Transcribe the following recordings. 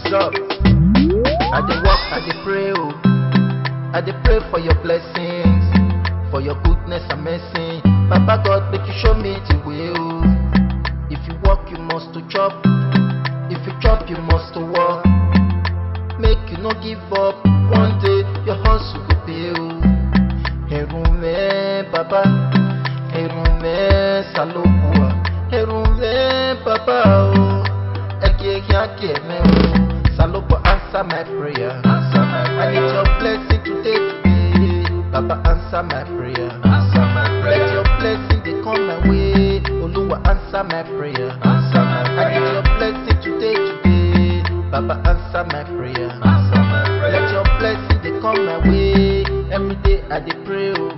up? I dey walk, I dey pray, oh. I dey pray for your blessings, for your goodness and mercy. Papa God, make you show me the way, oh. If you walk, you must to chop. If you chop, you must to walk. Make you no give up. One day your hustle go pay, oh. Herume, Papa. Herume, Salopua. Herume, Papa, oh. Eke, eke, me, oh. Salopo, answer my prayer. Answer my I prayer. need your blessing today, today. Papa, answer my prayer. Answer my Let prayer. your blessing they come my way. Oluwa, answer my prayer. Answer my I need your prayer. blessing today, today. Baba, answer my prayer. Answer my Let prayer. your blessing they come my way. Every day I dey pray, oh.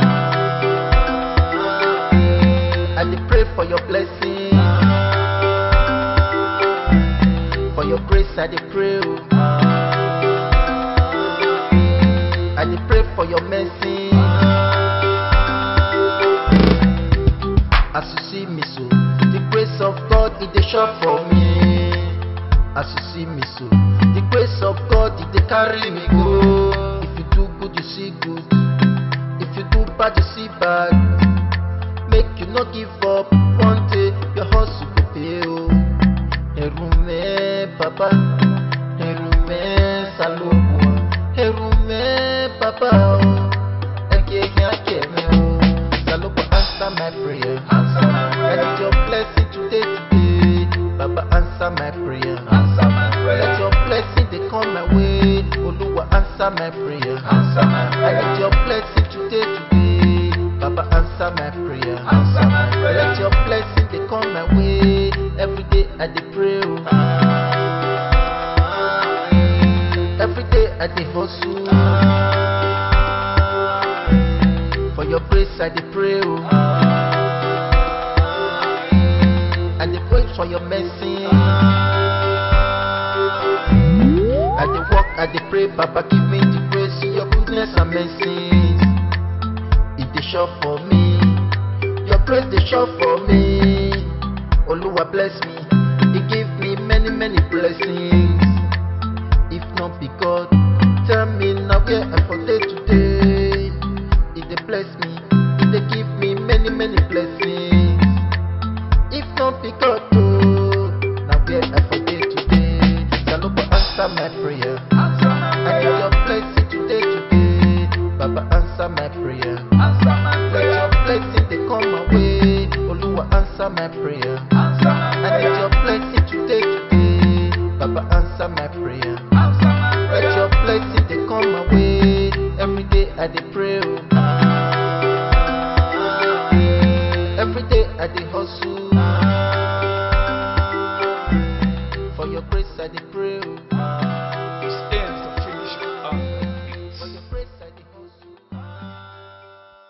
I dey pray for your blessing, for your grace. I dey pray, oh. I dey pray for your mercy. As you see me so, the grace of God it dey shop for me. As you see me so, the grace of God it dey carry me go. If you do good, you see good. If you do bad, you see bad. Make you not give up. One day your hustle go pay. Oh, Erume, Papa. Erume, Salopua. Erume, Papa. Oh, Eke, eke, me, oh. Salopo, answer my prayer. Answer my I prayer. need your blessing today, today. Baba, answer my prayer. Answer my Let prayer. your blessing they come my way. Oluwa, answer my prayer. Answer my I need prayer. your blessing today, today. Baba, answer my prayer. Answer my Let prayer. your blessing they come my way. Every day I dey pray. oh. Every day I dey hustle. For your grace I dey pray. oh. I dey pray for your mercy. I dey walk, I dey pray, Papa give me the grace, your goodness and mercy. It dey sure for me, your grace dey sure for me. Oluwa bless me, He give me many many blessings. If not be God, tell me now where I for dey today. He dey bless me, He dey give me many many blessings. If not be God, oh, now where I for dey today. Salopo answer my prayer. Answer my I need prayer. your blessing today, today. Baba answer my prayer. Answer my Let prayer. your blessing they come my way. Oluwa answer my prayer. Answer my I need prayer. your blessing today, today. Baba answer my prayer. Answer my Let prayer. your blessing they come my way. Every day I dey pray. oh. Every day I dey hustle. For your grace I dey pray. oh.